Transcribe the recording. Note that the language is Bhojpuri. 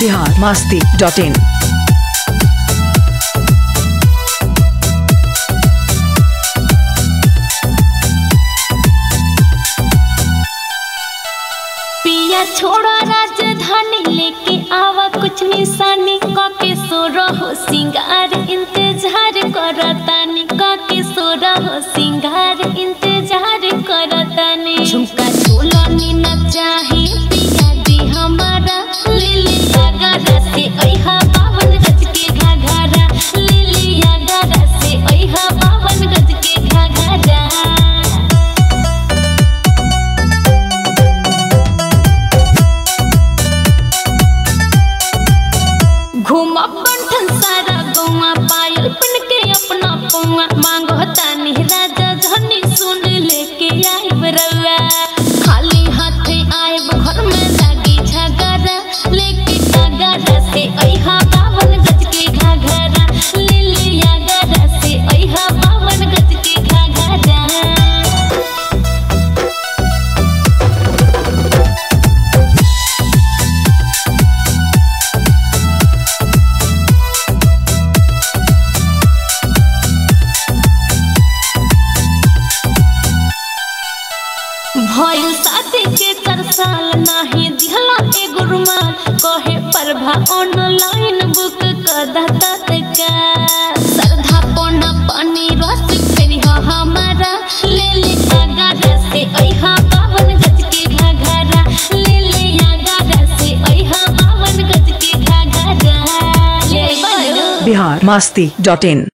बिहार मस्ती डॉट इन पिया छोड़ा राजधानी लेके आवा कुछ निशानी काके सो रहो सिंगार इंतजार करतानी काके सो रहो सिंगार इंतजार करतानी झुमका झूलनी न चाहे पिया दी हमारा लिली गागा से ओइहा बावन गज के घाघरा लिली गागा से ओइहा बावन गज के घाघरा घूमा बंठन सारा गौवा पायल पन के अपना पौवा मांगो तानी राजा धनी सुन लेके आइब रवा खाली हाथे आइब घर में लागी झगड़ा लेके घाघरा से अइहा बावन गज के घाघरा लिलिया गरा से अइहा बावन गज के घाघरा भइल शादी के चार साल नाही दिहला एगो रुमाल कहे प्रभा ऑनलाइन बुक कर दता तत्काल श्रद्धा पौना पानी रस फेरी हो हमारा ले ले आगारा से अइहा बावन गज के घाघरा ले ले आगारा से अइहा बावन गज के घाघरा ले बनो बिहार मस्ती डॉट इन